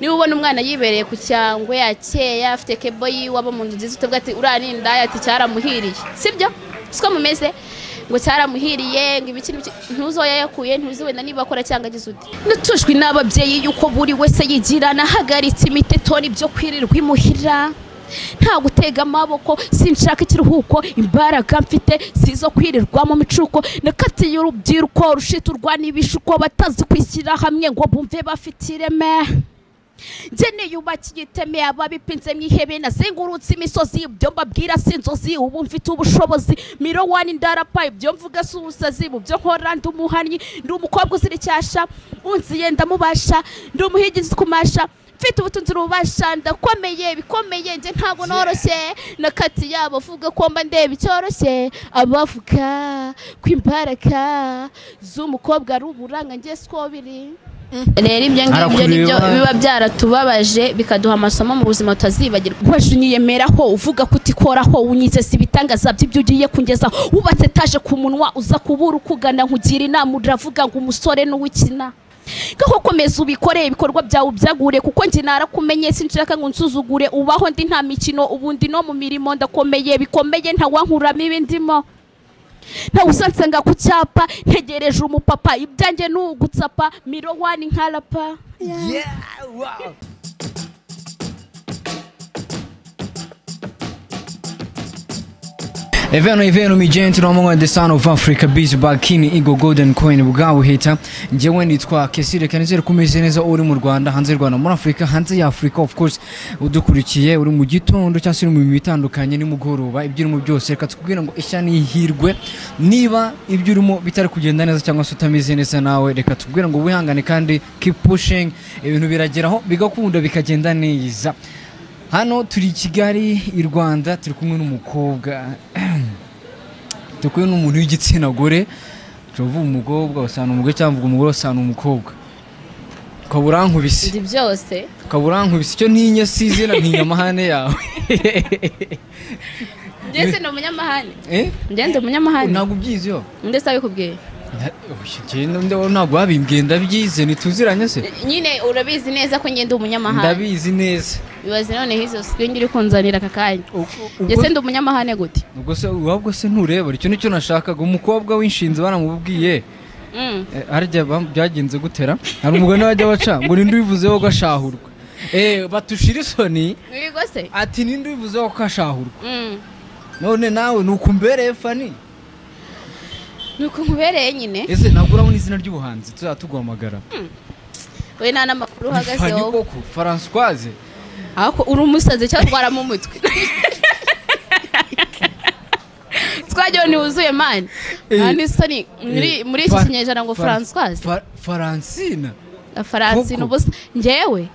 niba ubona umwana yibereye ku cyangwe yakeya afite kebo yiwe abo mu nzu nziza utavuga ati uriya ni indaya ati cyaramuhiriye sibyo siko mumeze ngo cyaramuhiriye ngo ibiki n'ibiki. ntuzi aho yayakuye ntuzi wenda niba akora cyangwa agize uti natujwe n'ababyeyi yuko buri wese yigira nahagaritse imitetoni byo kwirirwa imuhira nta gutega amaboko sinshaka ikiruhuko imbaraga mfite sizo kwirirwa mu micuko nakatiye urubyiruko rushita urwana ibishuko batazi kwishyira hamwe ngo bumve bafite ireme njye niyubakiye iteme ababipinze mu ihebe nazengurutse imisozi ibyo mbabwira si inzozi ubu mfite ubushobozi miro wani ndarapa ibyo mvuga si ubusazi mu byo nkora ndi umuhannyi ndi umukobwa uzira icyasha unziye ndamubasha ndi umuhigizi ukumasha mfite ubutunzi ububasha ndakomeye bikomeye njye ntabwo noroshye nakati yabo avuga ko mba ndeba icyoroshye abavuga ko imbaraga z'umukobwa ari uburanga njye siko biri rero ibyo ngibyo ni byo Arakureba. biba byaratubabaje bikaduha amasomo mu buzima tutazibagirwa waje unyiyemeraho uvuga ko utikoraho unyizeza ibitangaza by'ibyo ugiye kungezaho wubatse etaje ku munwa uza kubura ukugana nkugira inama uravuga ngo umusore n'uwikina ngaho komeza ubikore ibikorwa byawe ubyagure kuko njye narakumenye sinshaka ngo nsuzugure ubaho ndi nta mikino ubundi no mu mirimo ndakomeye bikomeye ntawankuramo ibindimo ntawe usansanga ku cyapa ntegereje umupapa ibyanjye ni ugutsapa miro wani nkarapa E vero, è vero, mi gente, no mo de San of Africa Biz Balkini Igo Golden Coin bwawuhita. Njyewe nitwa Kesire Kanizere kumeze neza uri mu Rwanda, hanze y'u Rwanda, muri Afrika, hanze ya Afrika of course. Udukurikiye uri mu gitondo cyangwa se uri mu mirimo itandukanye nimugoroba, ibyo urimo byose reka tukubwira ngo ishya nihirwe. Niba ibyo urimo bitari kugenda neza cyangwa se utameze neza nawe, reka tukubwira ngo wihangane kandi keep pushing. Ibintu birageraho bigakunda bikagenda neza. Hano turi i Kigali i Rwanda turi kumwe n'umukobwa turi kumwe n'umuntu w'igitsina gore turavuga umukobwa usanga umugore cyangwa mvuga umugore usanga umukobwa ukaba urankubise ndi byose ukaba urankubise icyo ntinya si izina ntinya amahane yawe ndetse ni umunyamahane Eh? ngende umunyamahane ntabwo ubyizi yo ndetse abikubwiye Nta- oya, njye nde- ntabwo wabimbwiye ndabyize ntituziranye se nyine urabizi neza ko ngende umunyamahane ndabizi neza bibaze noneho izo swingi iri kunzanira aka kanya Ubwo- ndetse ndi umunyamahane gute ubwo se ubwo se ntureba icyo nicyo nashakaga umukobwa w'inshinzi baramubwiye Mm. Eh, harya bam- byagenze gutera hari umugani wajya baca ngo ninde ubivuzeho ko ashahurwa eh batushira isoni Wirirwa se ati ninde ubivuzeho ko ashahurwa Mm. none nawe nuko umbereye fani ni uko nkubereye nyine ese ntabwo urabona izina ry'ubuhanzi tuzajya tuguhamagara we nta n'amakuru Ni fani uhagazeho koko françoise ariko uri umusazi cyangwa utwaramo umutwe twagira ni wuzuye mani Eh, nta n'isoni muri- muri iki Fa- kinyejana ngo Fa- françoise Fa- faransina faransina Koko. ubusa ngewe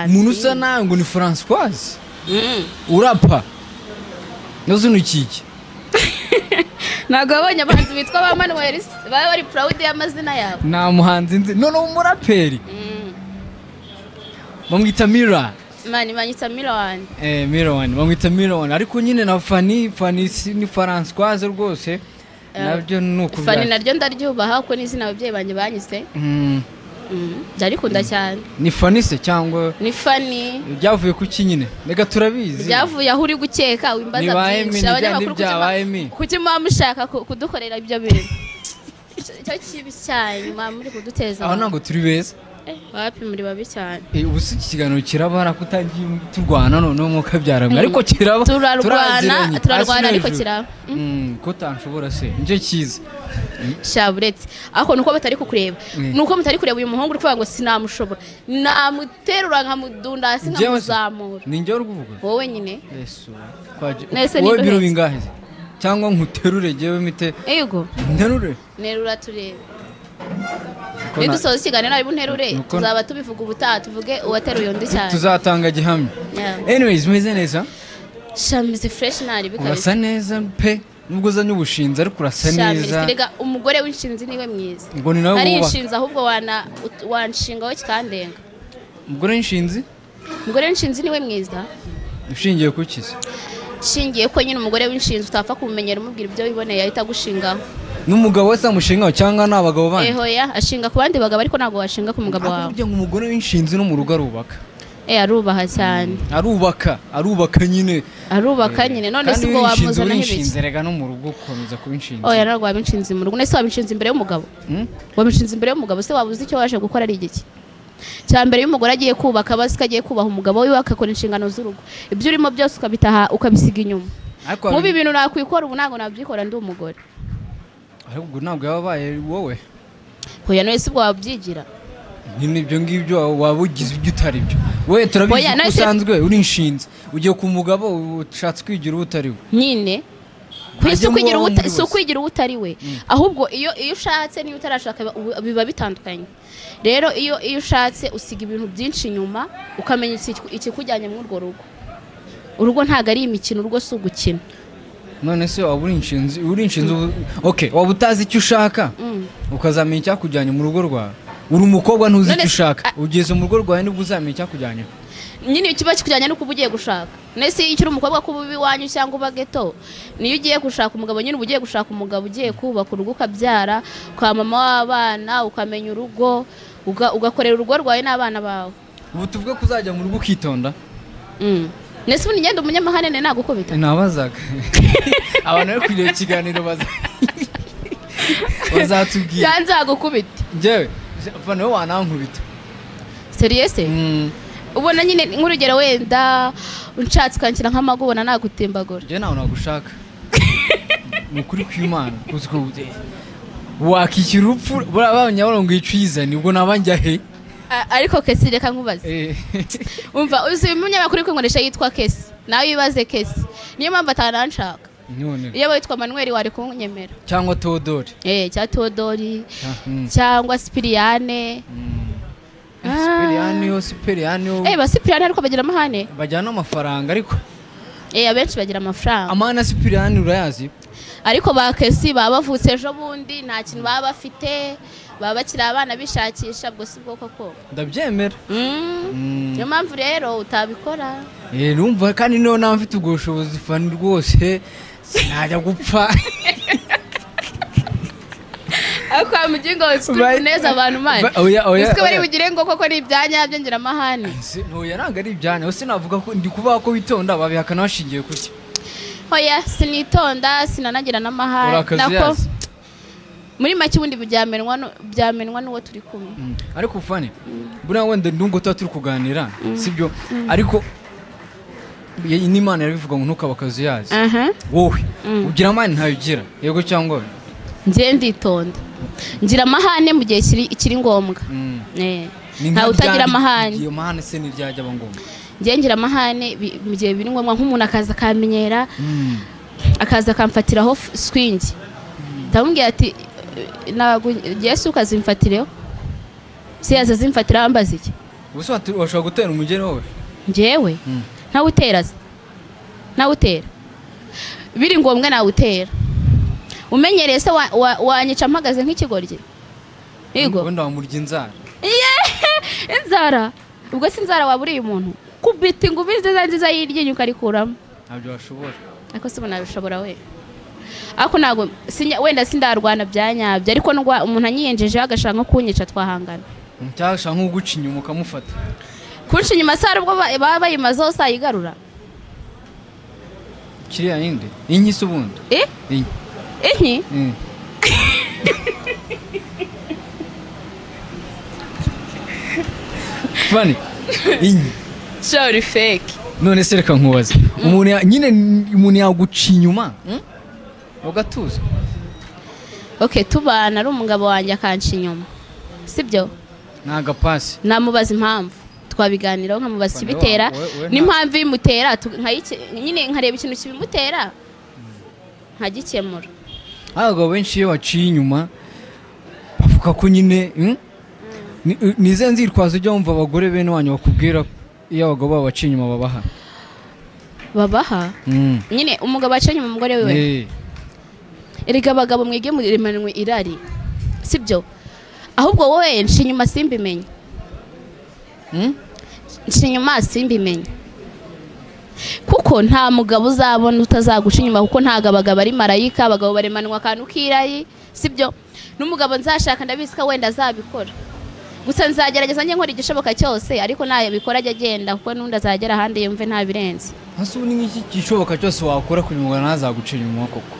umuntu usa faransina nawe ngo ni françoise urapa nazo ntukike ntabwo wabonye abahanzi bitwa ba manuel baba bari purawudi y'amazina yabo nta muhanzi nzi noneho umuraperi bamwita mira mani manitsa miliyoni Eh, Miron, bamwita Miron ariko nyine na Fanny, Fanny si- ni Françoise rwose nabyo ni fani ukubwira naryo ndaryubaha kuko ni izina ababyeyi banjye banyise Mm, Mm, ndarikunda cyane ni Fanny se cyangwa ni fani byavuye ku ki nyine reka turabizi byavuye aho uri gukeka wimbaza Nibaye mi, byinshi nibya- abanyamakuru nibyabaye mi. kuki muba mushaka ku- kudukorera ibyo bintu Icyo- icyo kibi cyane muba muri kuduteza aho abantu. ntabwo turi beza Eh, wapi muri babi cyane Eh, ubu si iki kiganiro kiraba hari ako utangiye turwana noneho mwuka byarabwe ariko kiraba turarwana turaziranye, hasi turarwana no ariko hejuru. kiraba Mm, ko utanshobora se nicyo cyiza shaburetse ariko nuko batari kukureba Mm. nuko mutari kureba uyu muhungu uri kuvuga ngo sinamushobora namuterura nkamudunda hasi Njyewe se- nkamuzamura ni njyewe uri kuvuga wowe nyine Yesu, kwaje- Nahise wowe biro niguhetse. bingahe se? cyangwa nkuterure jyewe mite yego nterure nterura turebe Ko na- nidusoza ikiganiro aribu nterure Nuko- tuzaba tubivuga ubutaha tuvuge uwateruye undi cyane tuzatanga gihamya Yeah. anyways meze neza shamizi fureshi ntari bikabije urasa neza pe nubwo uzanye ubushinzi ariko urasa shamizi neza erega umugore w'inshinzi niwe mwiza ngo ni nawe ntari wubaka inshinzi ahubwo wana ut- wanshinga we kikandenga umugore w'inshinzi umugore w'inshinzi niwe mwiza ushingiye ku kizi nshingiye ko nyine umugore w'inshinzi utapfa kumenyera umubwira ibyo wiboneye yahita agushingaho ni umugabo wese amushingaho cyangwa ni abagabo bandi eho ya ashinga ku bandi bagabo ariko ntabwo washinga ku mugabo wawe kugira ngo umugore w'inshinzi no mu rugo arubaka eh arubaha cyane arubaka arubaka nyine arubaka nyine none si ubwo wamuzanaho ibiki w'inshinzi rega no mu rugo ukomeza kuba inshinzi oya ntabwo wabinshinze mu rugo nese wabinshinze imbere y'umugabo Hmm? wabinshinze imbere y'umugabo se waba uzi icyo waje gukora ari igiki cya mbere iyo umugore agiye kubaka aba azi ko agiye kubaha umugabo wiwe agakora inshingano z'urugo ibyo urimo byose ukabitaha ukabisiga inyuma ariko mubi ibintu nakwikora ubu ntabwo nabyikora ndi umugore ahubwo ntabwo yaba abaye wowe oya none si ubwo wabyigira nyine ibyo ngibyo waba ugize ibyo utari byo we turabizi Oya, ko nahise- usanzwe uri inshinzi ugiye ku mugabo ushatse kwigira uwo utari we nyine ku isi Ajya mu ukwigira babo uwuta- muri si bose. ukwigira uwo utari we ahubwo iyo iyo ushatse n'iyo utarashaka biba- biba bitandukanye rero iyo iyo ushatse usiga ibintu byinshi inyuma ukamenya iki- ikikujyanye muri urwo rugo urugo ntabwo ari imikino urugo si ugukina none se waba uri inshinzi uri inshinzi ubu- okay waba utazi icyo ushaka Mm. ukazamenya icyakujyanye mu rugo rwawe uri umukobwa ntuzi None icyo se- ushaka a- ugeze mu rugo rwawe nibwo uzamenya icyakujyanye nyine kiba kikujyanye nuko uba ugiye gushaka nese iyo ukiri umukobwa kuba uba iwanyu cyangwa uba geto niyo ugiye gushaka umugabo nyine uba ugiye gushaka umugabo ugiye kubaka urugo ukabyara kwa mama w'abana ukamenya urugo uga- ugakorera urugo rwawe n'abana bawe ubu tuvuge ko uzajya mu rugo ukitonda Mm. nese ubu ngenda umunyamahane ne nagukubita nabazaga abantu bari kureba ikiganiro baza bazatubwira yanze agukubita njyewe fana we wanankubita seriyese Mm, ubona nyine nk'urugero wenda unshatse ukanshyira nk'amagu ubona nagutimbagura njyewe ntawe nagushaka ni ukuri kw'imana kuzi ko wakishyura urupfu buriya babonye ngo yicuyizane ubwo naba njya he A- ariko kesi reka nkubaze Eh, umva uzi umunyamakuru uri kwinkoresha yitwa kesi nawe wibaze kesi niyo mpamvu atananshaka none iyo witwa manuel wari kunyemera cyangwa teodori eh cya todori Mm. cyangwa sipiriyane Ah. sipiriyaniyo sipiriyaniyo eh ba sipiriyane ariko bagira amahane bajyana amafaranga ariko eh abenshi bagira amafaranga amana sipiriyani urayazi ariko ba kesi baba bavutse ejo bundi nta kintu baba bafite baba bakiri abana bishakisha ubwo si bwo koko ndabyemera Mm. Mm. niyo mpamvu rero utabikora Eh, numva kandi niyo naba mfite ubwo bushobozi fani rwose sinajya gupfa ariko mu mugingo turi Bari- kuneza abantu mani Ba- oya, oya, uzi ko bari oya. bugire ngo koko ni ibyanya byongera amahane Se- ntuye ntabwo ari ibyanya se navuga ko ndi kubaha ko witonda babihakana bashingiye kuki oya sinitonda sinanagira n'amahane nako urakazuyazi muri make ubundi byamenwa nu- byamenwa n'uwo turi kumwe Mm. ariko fani buriya wenda ndungo tuba turi kuganira sibyo ariko iyi n'imana yarabivuga ngo ntukabe akazuyazi aha wowe ugira amani ntayo ugira yego cyangwa oya? njye nditonda ngira amahane mu gihe kiri kiri ngombwa Mm. Eh, Ni nka ntawe utagira ryari- amahane iyo mahane se n'iryajya aba ngombwa njye ngira amahane bi- mu gihe biri ngombwa nk'umuntu akaza akamenyera Mm. akaza akamfatiraho f- swingi ndamubwira ati "Nagu- yesu ukazimfatireho se yaza azimfatiraho ambaza iki ubuse watu- washobora gutera umugeni wowe njyewe Mm. ntawe utera se ntawe utera biri ngombwa nawe utera umenyereye se wa- wa- wanyica mpagaze nk'ikigoryi yego wenda wamurya inzara inzara ubwo si inzara waba uriye umuntu kubita ingumi nziza nziza y'iryinyo ukarikuramo ntabyo washobora ariko si ubona bishobora we ariko ntabwo sinya- wenda sindarwana bya nyabyo ariko ndwa- umuntu anyiyenjejeho agashaka nko kunyica twahangana cyashaka nko guca inyuma ukamufata kunshi inyuma sara ubwo ba- baba bayimaze hose ayigarura kiriya yindi inyi se ubundi Eh? inyi inki Mm. fani inyi shori feki none se reka nkubaze umuntu ya- nyine n- umuntu yaguca inyuma mm? ugatuza ok tubana ari umugabo wanjye akanca inyuma sibyo ni agapasi namubaza impamvu twabiganiraho nkamubaza Fane, ikibitera we- we- we n'impamvu ibimutera tu- nkayike- nyine nkareba ikintu kibimutera nkagikemura abagabo benshi iyo baciye inyuma bavuga ko nyine mm? Ni- ni izihe nzitwazo ujya wumva abagore bene wanyu bakubwira iyo abagabo babo baciye inyuma babaha babaha Mm. nyine umugabo acanye mu mugore wiwe Eh. erega abagabo mwige muremanwe irari sibyo ahubwo wowe nshinya inyuma simbimenye Mm? nshinya inyuma simbimenye kuko kuko nta mugabo uzabona utazaguca inyuma kuko nta gabagabo ari marayika abagabo baremanwa akantu k'irayi sibyo n'umugabo nzashaka ndabizi ko wenda azabikora gusa nzagerageza njye nkora igishoboka cyose ariko ntabikora ajya agenda kuko n'undi azagera ahandi yumve ntabirenze hasi ubu ni nk'iki gishoboka cyose wakora kugira ngo ntazagucire inyuma koko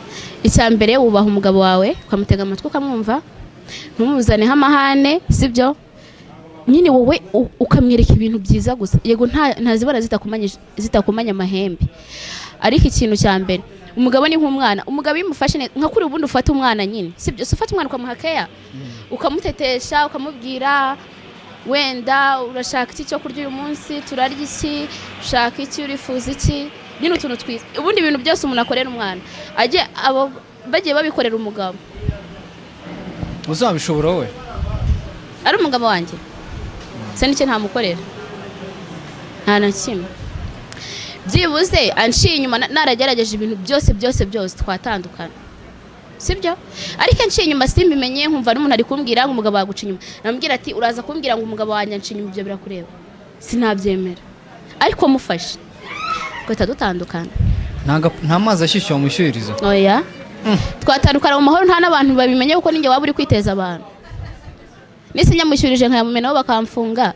icya mbere wubaha umugabo wawe ukamutega amatwi ukamwumva ntumuzane amahane sibyo nyine wowe u- ukamwereka ibintu byiza gusa yego nta- ntazibona zitakumanye- zitakumanye amahembe ariko ikintu cya mbere umugabo ni nk'umwana umugabo iyo umufashe neza nka kuri ubundi ufata umwana nyine sibyo so ufata umwana ukamuha keya ukamutetesha ukamubwira wenda urashaka iki cyo kurya uyu munsi turarya iki ushaka iki urifuza iki nyine utuntu twiza ubundi ibintu byose umuntu akorera umwana ajye abo bagiye babikorera umugabo uzabishobora wowe ari umugabo wanjye se n'icyo ntamukorera nta na kimwe byibuze anciye inyuma na- naragerageje ibintu byose byose byose twatandukana sibyo ariko anciye inyuma simbimenye nkumva n'umuntu ari kumbwira ngo umugabo waguca inyuma namubwira ati uraza kumbwira ngo umugabo wanjye anciye inyuma ibyo birakureba sinabyemera ariko mufashe guhita dutandukana Ntaga- nta mazi ashyushye wamushyuhiriza oya twatandukana mu mahoro nta n'abantu babimenye kuko ninjye waba uri kwiteza abantu nisi nyamushyurije nkayamumena bo bakamfunga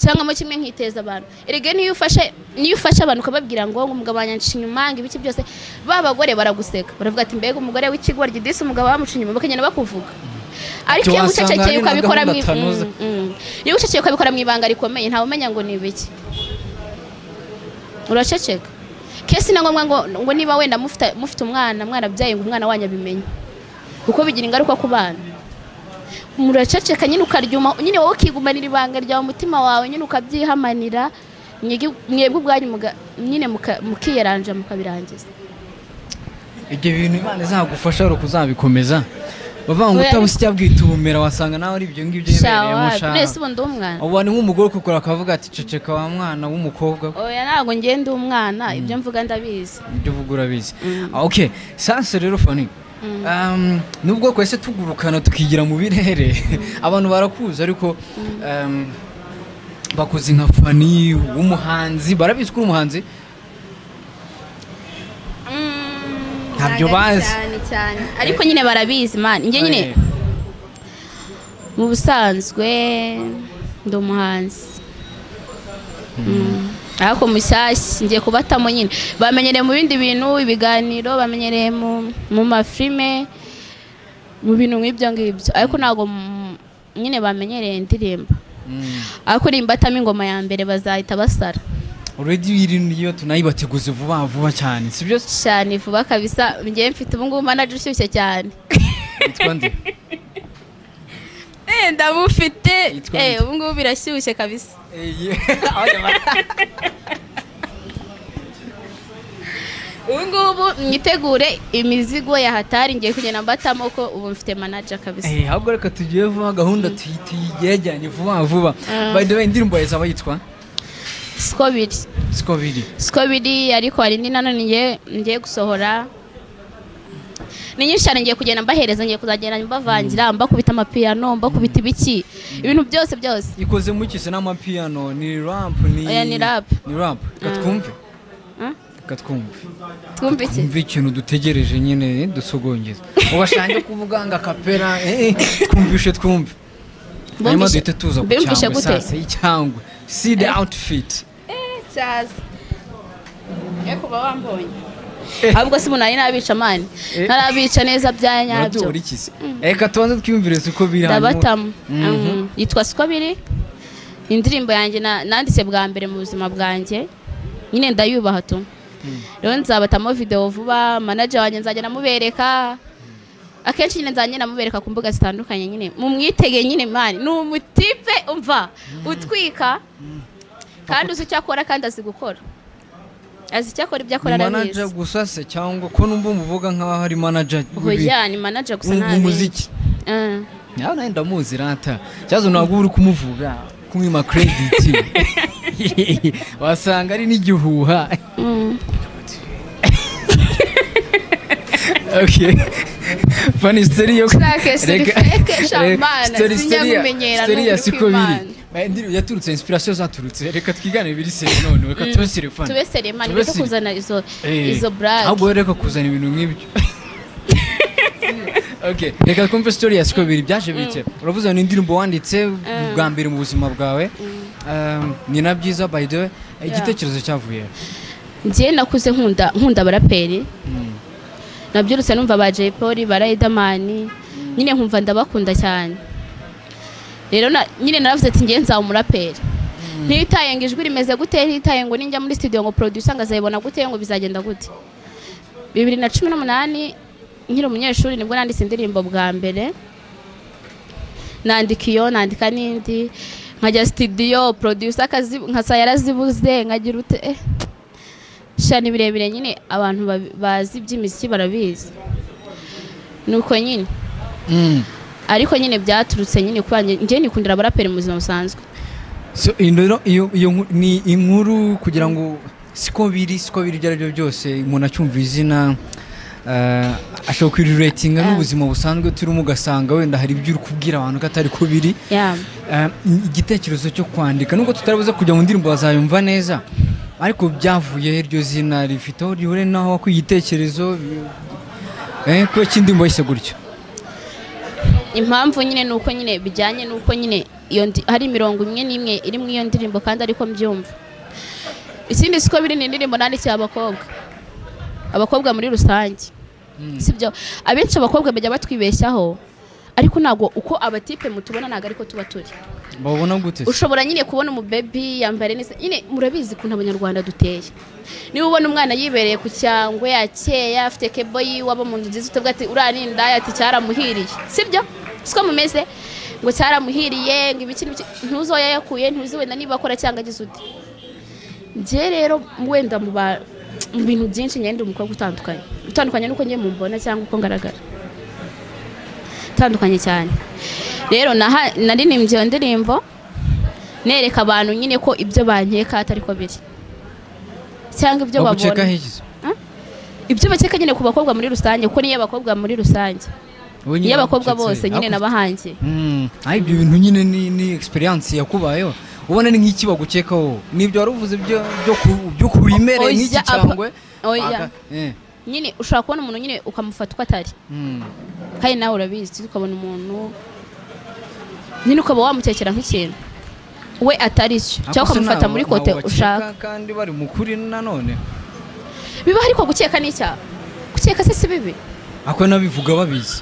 cyangwa mo kimwe nkiteza abantu erega niyo ufashe niyo ufashe abantu ukababwira ngo ngo umugabo wanyancisha inyuma ngo ibiki byose ba bagore baraguseka baravuga ati mbega umugore w'ikigoryi disi umugabo wamuca inyuma bakagenda bakuvuga ariko iyo Ati, wasanga ucecekeye hari na ukabikora mu gahunda tanoza. Mm, mm. iyo ucecekeye ukabikora mu ibanga rikomeye ntawe umenya ngo ni ibiki uraceceka kesi na ngombwa ngo, ngo niba wenda mufite mufite umwana mwarabyaye ngo umwana wanyu abimenye kuko bigira ingaruka ku bana muraceceka nyine ukaryuma nyine wowe ukigumanira ibanga ryawe umutima wawe nyine ukabyihamanira mwigi- mwebwe ubwanyu muga- nyine muka- mukiyeranja mukabirangiza ibyo bintu imana izagufasha ari ukuzabikomeza bavuga ngo Oya, utabusya bwita ubumera wasanga nawe ari ibyo ngibyo yemereyemo shawa shaka nese ubundi umwana ubu ni nk'umugore ukukora akavuga ati ceceka wa mwana w'umukobwa oya ntabwo ngenda umwana ibyo mvuga ndabizi ibyo uvuga urabizi Ah, okay sanse rero fani Um, nubwo kwese tugurukana tukigira mu birere abantu barakuzi ariko um, bakoze nka fani w'umuhanzi barabizi ko uri umuhanzi Ntabyo Ntabwo ari bazi. cyane cyane ariko nyine barabizi mani njye nyine Eh, mu busanzwe ndi umuhanzi Mm. ariko mushyashya ngiye kubatamo nyine bamenyereye mu bindi bintu ibiganiro bamenyereye mu mu mafilime mu bintu nk'ibyo ngibyo ariko ntabwo mu- nyine bamenyereye indirimbo mm. ariko nimbatamo ingoma ya mbere bazahita basara already wirinda iyo tunayibateguze vuba vuba cyane sibyo cyane vuba kabisa ngewe mfite ubungubu manaje ushyushye cyane yitwa nde Eh, ndabufite Yitwa Eh, nde? ubungubu birashyushye kabisa Eh, yeah. ubu ngubu mwitegure imizigo ya hatari ngiye kugenda mbatamo ko ubu mfite manaja kabisa Eh, ahubwo reka tugiye vuba gahunda tuyi- tuyigerajyanye vuba vuba Mm. by the way indirimbo yazaba yitwa siko biri siko biri siko biri ariko hari indi nanone ngiye ngiye gusohora ni nyinshi cyane ngiye kugenda mbahereza ngiye kuzagenda mbavangira mbakubita amapiyano mbakubita ibiki ibintu byose byose ikoze mu kise n'amapiyano ni ramp ni Oya, ni rap. ni ramp katwumve Mm. katwumve twumva iki umve ikintu dutegereje nyine dusogongeza ubashange kuvuga ngo akapera eh, eh, twumvishe twumve hanyuma Bumvishe- duhite tuza ku bumvishe cyangwe gute sasa icyangwe see the outfit cyaza ye kuba wambonye ahubwo si umuntu nari nabica mani Eh. ntarabica neza bya nyabyo muratuburikize reka tubanze twiyumvire uko biri ndabatamu Mhm. Mm, yitwa siko biri indirimbo yanjye na- nanditse bwa mbere mu buzima bwanjye nyine ndayubaha tu rero nzabatamo videwo vuba manager wanjye nzajya namubereka akenshi nyine nzajya namubereka ku mbuga zitandukanye nyine mumwitege nyine mani ni umutipe umva utwika kandi uzi icyo akora kandi azi gukora azi icyo akora ibyo akora manaja arabizi gusa se cyangwa ko numva muvuga nk'aho ari manaja hoya ni manager gusa ntabizi umuziki Mm. nawe nawe ndamuzi rata cyazo ntabwo uba uri kumuvuga kumwima krediti wasanga ari n'igihuha Mm. Okay. fani siteri yo Shake, suri Reka- fake, re- shamana, siteri- siteri ya- sinyagumenyera, siteri ya n'ukuri sikobiri kw'Imana. indirimbo yaturutse inspiration zaturutse reka twigane biri seri none reka tube seri fani tube serema Tube nibyo cyo seri- kuzana izo Eh, izo blague ahubwo rero reka kuzana ibintu nk'ibyo Okay, reka twumve story ya siko bibiri byaje bike uravuze ngo ni indirimbo wanditse bwa mbere mu buzima bwawe Um, ni na byiza by the way igitekerezo cyavuye njye nakuze nkunda nkunda abaraperi nabyirutse numva ba Jay Polly ba Riderman nyine nkumva ndabakunda cyane rero na- nyine naravuze ati ngiye nzaba umuraperi ntitaye ngo ijwi rimeze gute ntitaye ngo ninjya muri studio ngo producer ngo azayibona gute ngo bizagenda gute bibiri na cumi n'umunani nkiri umunyeshuri nibwo nanditse indirimbo bwa mbere nandika iyo nandika n'indi nkajya studio producer akazi- nkasa yarazibuze nkagira ute eh. sha ni birebire nyine abantu babi- bazi iby'imiziki barabizi nuko nyine Mm. ariko nyine byaturutse nyine kuba njye nikundira abaraperi mu buzima busanzwe So, iyo rero- iyo iyo nku- ni inkuru kugira ngo siko biri siko biri ibyo ari byo byose umuntu acyumva izina eh, ashobora kwiriretinga n'ubuzima busanzwe turimo ugasanga wenda hari ibyo uri kubwira abantu ko atari ko biri Yeah. Eh, igitekerezo cyo kwandika nubwo tutarabuze kujya mu ndirimbo bazayumva neza ariko byavuye he iryo zina rifite aho rihure naho ku igitekerezo eh, kuba cy'indirimbo yise gutyo impamvu nyine nuko nyine bijyanye nuko nyine iyo ndi- hari imirongo imwe n'imwe iri mu iyo ndirimbo kandi ariko mbyumva ikindi siko biri ni indirimbo nandikiye abakobwa abakobwa muri rusange sibyo abenshi abakobwa bajya batwibeshyaho ariko ntabwo uko abatipe mutubona ntabwo ariko tuba turi babona gute se? ushobora nyine kubona umubebi yambara neza nyine murabizi ukuntu abanyarwanda duteye niba ubona umwana yibereye ku cyangwe yakeya afite keboyi waba mu nzu nziza utavuga ati uriya ni indaya ati cyaramuhiriye sibyo siko mumeze ngo cyaramuhiriye ngo ibiki n'ibiki ntuzi aho yayakuye ntuzi wenda niba akora cyangwa agize uti njye rero wenda mu ba- mu bintu byinshi njye ndi umukobwa utandukanye utandukanye n'uko njye mumbona cyangwa uko ngaragara utandukanye cyane rero naha- naririmbye iyo ndirimbo nereka abantu nyine ko ibyo bankeka atari ko biri cyangwa ibyo baguceka babona higize ibyo bakeka nyine ku bakobwa muri rusange kuko niyo abakobwa muri rusange Wowe nyine niyo abakobwa bagucetse. bose nyine Hakurya- n'abahange Mm, aho ibyo bintu nyine ni, ni experience yakubayeho ubona ni nk'iki bagukekaho nibyo wari uvuze byo byo ku- byo kuremere Oya, nk'iki apa- cyangwe oya. Aga- eh, nyine ushobora kubona umuntu nyine ukamufata uko atari mm. kandi nawe urabizi ukabona umuntu nyine ukaba wamutekera nk'ikintu we atari cyo Ako cyangwa se ukamufata nabo- muri nabo kote bakeka ushaka kandi bari mu kuri nanone biba ariko gukeka n'icyaha gukeka se si bibi ako nabivuga babizi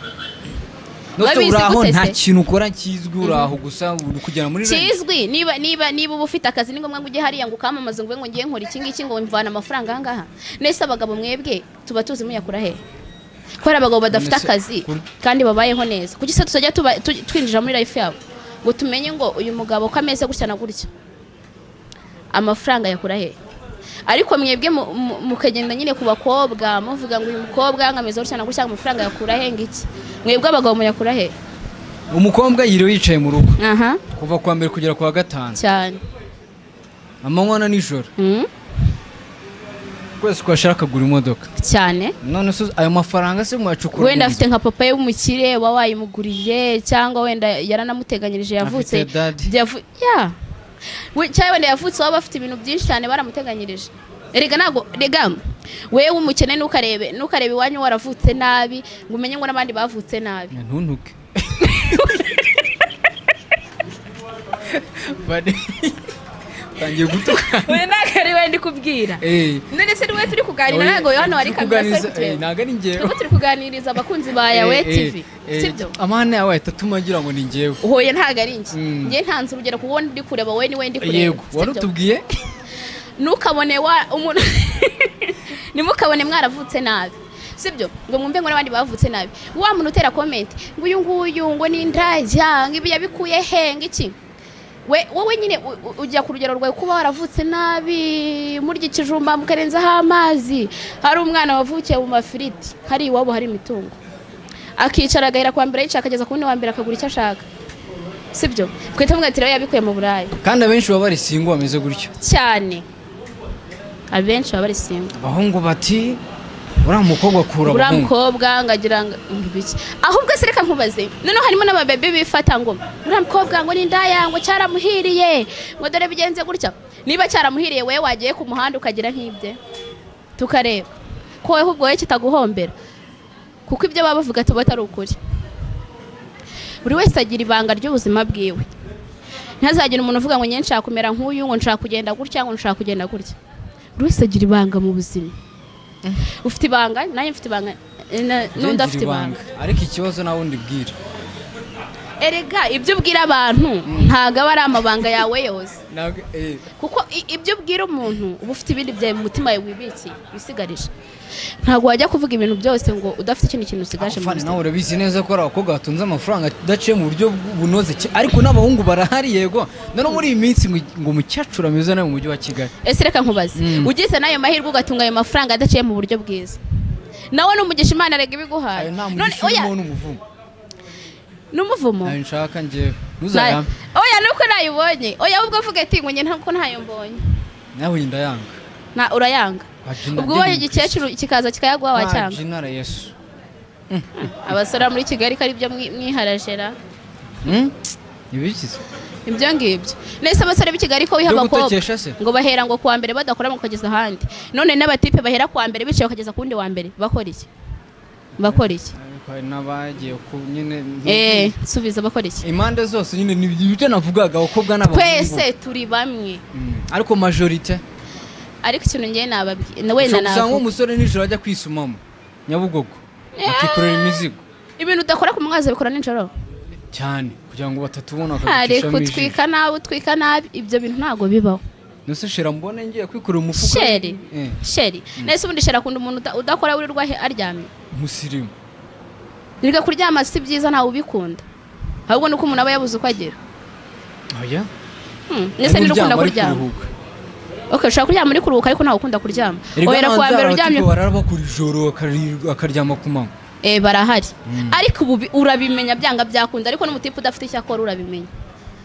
Nose Babizi uraho gute nta se? kintu ukora kizwi uraho gusa uri kugera muri range. kizwi niba niba niba uba ufite akazi ni ngombwa ngo ujye hariya ngo ukamamaze ngo ube ngo ngiye nkora iki ngiki ngo mvana amafaranga aha ngaha nese abagabo mwebwe tuba tuzi muyakura hehe kubera abagabo badafite None se- akazi kuri- kandi babayeho neza kuki se tutajya tuba- tu- twinjira muri life yabo ngo tumenye ngo uyu mugabo ko ameze gutya na gutya amafaranga yakura hehe ariko mwebwe mu- mu- mukagenda nyine ku bakobwa muvuga ngo uyu mukobwa ngo ameze gutya na gutya amafaranga yakura hehe ngiki mwebwe abagabo muyakura hehe umukobwa yiriwe yicaye mu rugo aha kuva kuwa mbere kugera kuwa gatanu cyane amanywa na nijoro Mhm. kwezi kwashaka kugura imodoka cyane none se ayo mafaranga se mwacukura wenda mu nzu? afite nka papa ye w'umukire uba wayimuguriye cyangwa wenda yaranamuteganyirije yavutse Afite dadi. yavu- ya We- cyangwa wenda yavutse waba afite ibintu byinshi cyane baramuteganyirije erega ntabwo rega wewe umukene ntukarebe ntukarebe iwanyu waravutse nabi ngo umenye ngo n'abandi bavutse nabi ntuntuke tangiye gutuka we ntakarebe ndi kubwira Eh, none se niwe turi kuganira oya, ntabwo hano hari turi kamera kuganiriza- eh, sekitireva ntabwo ari njyewe twebwe turi kuganiriza abakunzi ba yawe Eh, eh, tv eh, sibyo amahane yawe ahita atuma ngira ngo ni njyewe hoya ntabwo ari njye Mm. njye ntanze urugero kuko wowe ndi kureba wowe niwe ndi kureba yego wari sibyo? utubwiye ntukabone wa umuntu ntimukabone mwaravutse nabi sibyo ngo mwumve ngo n'abandi bavutse nabi wa muntu utera komenti ngo uyu nguyu ngo ni indajya ngo ibi yabikuye he ngo iki we wowe nyine u- u- ujya ku rugero rwawe kuba waravutse nabi murya ikijumba mukarenzaho amazi hari umwana wavukiye mu mafiriti hari iwabo hari imitungo akicara agahera kwa mbere yicara akageza ku wundi wa mbere akagura icyo ashaka sibyo twita tuvuga ati rero yabikuye mu burayi kandi abenshi baba bari singo bameze gutyo cyane abenshi baba bari singo abahungu bati uriya mukobwa akura uriya abahungu mukobwa ngagira ngo mbibiki ahubwo se reka nkubaze noneho harimo n'ababebe bifata ngo uriya mukobwa ngo ni indaya ngo cyaramuhiriye ngo dore bigenze gutya niba cyaramuhiriye wowe wagiye ku muhanda ukagira nk'ibye tukareba ko wowe ubwo wowe kitaguhombera kuko ibyo baba bavuga tuba atari ukuri buri wese agira ibanga ry'ubuzima bwiwe ntazagire umuntu uvuga ngo njye nshaka kumera nk'uyu ngo nshaka kugenda gutya ngo nshaka kugenda gutya buri wese agira ibanga mu buzima ufite ibanga nanjye mfite ibanga eh, na- Njye n'undi ngira afite ibanga ariko ikibazo nawe ndibwira erega ibyo ubwira abantu ntabwo aba ari amabanga yawe yose Ntabwo- eh, kuko i- ibyo ubwira umuntu uba ufite ibindi byawe mu mutima yawe wibikiye wisigarije ntabwo wajya kuvuga ibintu byose ngo udafite ikindi kintu usigaje mu Afande buzima nawe urabizi neza ko ari abakobwa batunze amafaranga adaciye mu buryo bunoze ki- ariko n'abahungu barahari yego noneho muri iyi minsi ngo- ngo umukecuru ameze nawe mu mujyi wa kigali ese reka nkubaze ugize n'ayo mahirwe ugatunga ayo mafaranga adaciye mu buryo bwiza nawe numugisha imana erega ibiguhaye ayo nta None, mugisha oya urimo n'umuvumo n'umuvumo ntayo nshaka njyewe Nta- ntuzayambe oya nuko ntayibonye oya ahubwo uvuge ati ngo njye ntabwo ntayo mbonye nawe iyi ndayanga Na- urayanga ubwo ubonye igikecuru kikaza kikayaguha wacyanga wacyanga yesu abasore bo muri kigali ko ari byo mwi- mwiharajera Hmm? ibikize ibyo ngibyo nese abasore b'i kigali ko wiha Byo abakobwa gutekesha se? ngo bahera ngo kuwa mbere badakora ngo kugeza ahandi none n'abatipe bahera kuwa mbere bicaye bakageza ku wundi wa mbere bakora iki bakora iki ariko hari n'abagiye ku nyine eee nsubiza bakora iki impande zose nyine ni ibyo navugaga abakobwa n'abahungu twese turi bamwe Mm. ariko majorite ariko ikintu ngewe nababwiye wenda ushobora usanga navuga umusore nijoro ajya kwisumamo nyabugogo akikorera imizigo ibintu udakora ku mwazi bikora nijoro cyane kugira ngo batatubona hari bakaducisha mu ijisho kutwika nabi utwika nabi ibyo bintu ntabwo bibaho nose shira mbone ngiye kwikorera umufuka sheri Eh, sheri nese ubundi sheri akunda umuntu uda- udakora wirirwa he- aryamye umusirimu erega kuryama si byiza ntawe ubikunda ahubwo ni uko umuntu aba yabuze uko agira oya Hmm, nese niba ukunda kuryama kuruhuka okay ushobora kuryama uri kuruhuka ariko ntawe ukunda kuryama ohera kuwa mbere uryamye barara bakora ijoro bakarirwa- bakaryama ku manywa eh barahari ariko ubu bi- urabimenya byanga byakunda ariko n'umutipe udafite icyo akora urabimenya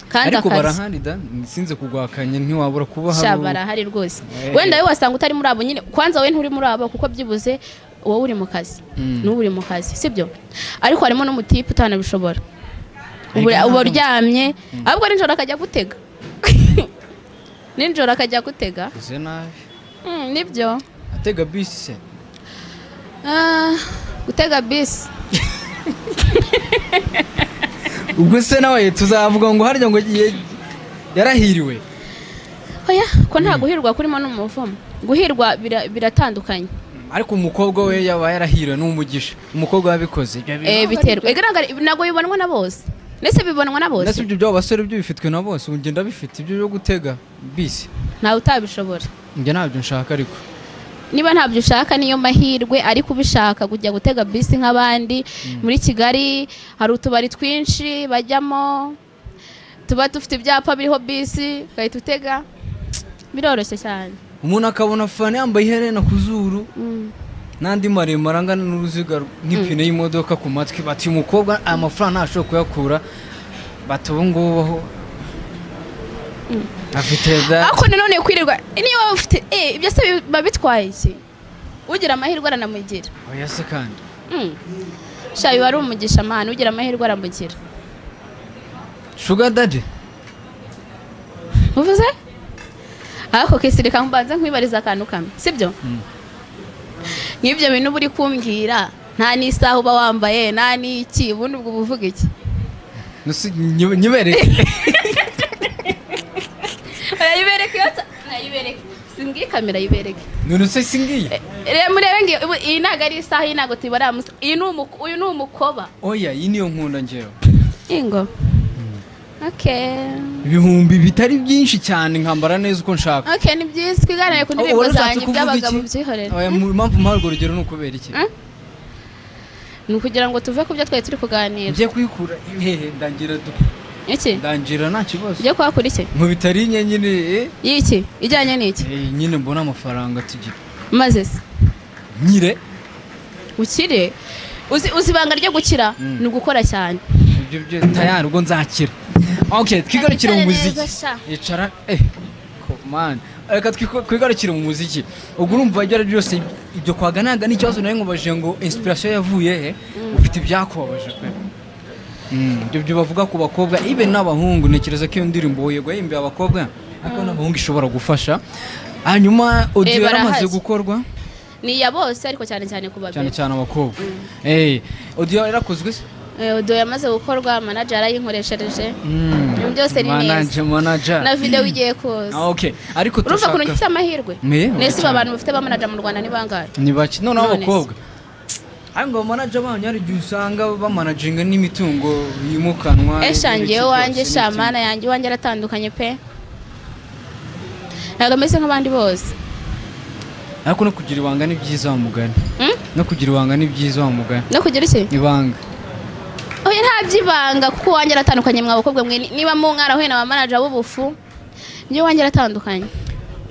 kandi ariko akazi barahari da sinze kugwakanya ntiwabura kuba sha hari barahari rwose Eh. wenda wowe wasanga utari muri abo nyine kwanza wowe nturi muri abo kuko byibuze wowe uri mu kazi Mm. n'ubu uri mu kazi sibyo ariko harimo n'umutipe utanabishobora Ariko ubu uba ntabwo- uryamye ahubwo nijoro akajya gutega nijoro akajya gutega uze nabi Mm, nibyo atega bisi se Ah, gutega bisi ubwo se nawe tuzavuga ngo harya ngo ye- yarahiriwe oya ko nta guhirwa kurimo n'umuvumo guhirwa bira- biratandukanye ariko umukobwa we yaba yarahiriwe n'umugisha umukobwa wabikoze Ibyo Eh, bibaho biterwa igaragara ntabwo bibonwa na bose ndetse bibonwa na ndetse bose ibyo by'abo basore byo bifitwe na bose ubu ngenda bifite ibyo byo gutega bisi ntawe utabishobora njye ntabyo nshaka ariko niba ntabyo ushaka niyo mahirwe ariko ubishaka kujya gutega bisi nk'abandi muri kigali hari utubari twinshi bajyamo tuba dufite ibyapa biriho bisi ugahita utega biroroshye cyane umuntu akabona fani yambaye iherena ku zuru Mm. n'andi maremare angana n'uruziga rw- n'ipine y'imodoka ku matwi bati uyu mukobwa aya mafaranga ntashobora kuyakura bati ubu ngubu aho- afite da ariko nanone kwirirwa niyo waba ufite eh, ibyo se biba bitwaye iki ugira amahirwe aranamugira oya se kandi Mm. sha biba ari umugisha amahane ugira amahirwe aramugira shuga dadi uvuze ariko kisirika mbanza nkwibariza akantu kamwe sibyo nk'ibyo bintu uba uri kumbwira nta n'isaha uba wambaye nta n'iki ubundi ubwo buvuga iki Nasi- nyi- nyibereke arayibereka iyo asa- arayibereka simbwiye kamera ayibereke none se singiye reba murebe ngiyo ubu- iyi ntabwo ari isaha iyi ntabwo tubara uyu ni umuko- uyu ni umukoba oya iyi niyo nkunda ngewe ingo okay ibihumbi bitari byinshi cyane nkambara neza uko nshaka Okay, ni byiza twiganire ku Wowe ndirimbo ushatse zanjye kuvuga by'abagabo iki? byihorera Oya, mu- impamvu mpaha urwo rugero ni ukubera iki Mm? ni ukugira ngo tuve ku byo twari turi kuganira njye kwikura hehe ndangira du- iki ndangira nta kibazo ujye kuhakora iki mu bitari nke nyine eh, y'iki ijyanye n'iki eh, nyine mbona amafaranga tugira maze se nyire ukire uzi uzi ibanga ryo gukira Mm. ni ugukora cyane ibyo byo tayari ubwo nzakira ok twigarukire mu Twicare muziki neza, sha. icara eh mani reka twigarukire mu muziki ubwo urumva ibyo ari byo byose ibyo kwaganaga n'ikibazo nawe nkubajije ngo inspiration yavuye he ufite ibyakubabaje pe ibyo byo bavuga ku bakobwa ibe n'abahungu ntekereza ko iyo ndirimbo yego yahimbiye abakobwa ariko n'abahungu ishobora gufasha hanyuma Eh, audio yaramaze barahazi. gukorwa ni iya bose ariko cyane cyane ku babiri cyane cyane abakobwa eh audio yarakozwe se Eh, odo yamaze gukorwa manager arayinkoreshereje Ibintu byose ni neza manager manager na video igiye kuza Ah, okay ariko urumva ukuntu turashaka ufite amahirwe Ni, nese ubu cyane. abantu bafite ba manager mu rwanda ni bangahe ni bake None noneho se. abakobwa ariko ngo manager banyu hari igihe usanga bamanajinga n'imitungo yimukanwa eshangiye n'ibiki wanjye byose, shamana yanjye iwanjye aratandukanye pe ntabwo ameze nk'abandi bose n'imitungo. ariko no kugira ibanga ni byiza wa mugani Hmm? no kugira ibanga ni byiza wa mugani no kugira iki ibanga oya nta byibanga kuko uwanjye aratandukanye mwa bakobwa mwe niba mu mwarahuye na ba manager b'ubufu njye uwanjye aratandukanye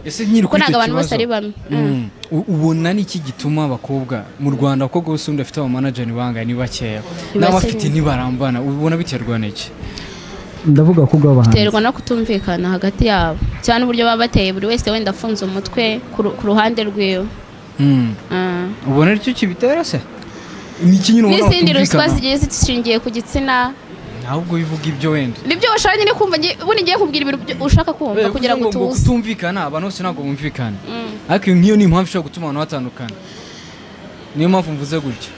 ese nyiri Kuko kuri ntabwo icyo abantu bose kibazo, ari bamwe. mm, u- ubona ni iki gituma abakobwa mu rwanda abakobwa bose ubundi bafite abamanaja ni bangahe ni bakeya Ni n'abafite bakeya. ntibarambana ubona biterwa n'iki ndavuga ko bw'abahanzi biterwa no kutumvikana hagati yabo cyane uburyo baba bateye buri wese wenda afunze umutwe ku ru- ku ruhande rwiwe Mm, Ah. ubona aricyo kibitera se ni iki nyine ubona n'izindi ruswa batumvikana? zigiye zishingiye ku gitsina ahubwo bivuga ibyo wenda nibyo washaka nyine kumva nge- ubundi ngiye kubwira ibintu byo- ushaka kumva Eh, kugira ngo kuvuga utuze kutumvikana abantu bose ntabwo bumvikana Mm. ariko iyo nk'iyo ni impamvu ishobora gutuma abantu batandukana niyo mpamvu mvuze gutyo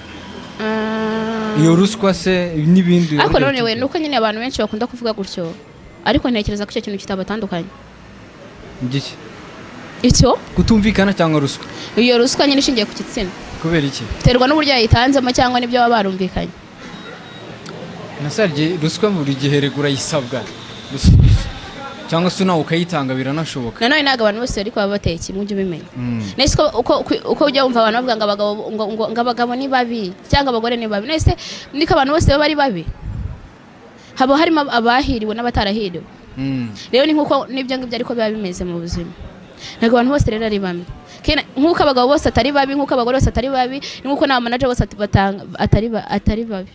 Ah. iyo ruswa se n'ibindi ariko uburyo none we butuma- nuko nyine abantu benshi bakunda kuvuga gutyo ariko ntekereza ko icyo kintu kitabatandukanye Igiki? icyo kutumvikana cyangwa ruswa iyo ruswa nyine ishingiye ku gitsina kubera iki biterwa n'uburyo yayitanzemo cyangwa n'ibyo baba barumvikanye nasarye ruswa buri gihe regura yisabwa cyangwa se nawe ukayitanga biranashoboka nanone ntabwo abantu bose ariko baba bateye kimwe ujye ubimenya Mm. nese uko- uko uko ujya wumva abantu bavuga ngo abagabo ngo- ngo- ngo abagabo ni babi cyangwa abagore ni babi nese niko abantu bose baba ari babi haba harimo ab- abahiriwe n'abatarahiriwe Mm. rero ni nk'uko n'ibyo ngibyo ariko biba bimeze mu buzima ntabwo abantu bose rero ari bamwe Kena- nk'uko abagabo bose atari babi nk'uko abagore bose atari babi ni nk'uko n'abamanaje bose at- batanga- atari ba- atari babi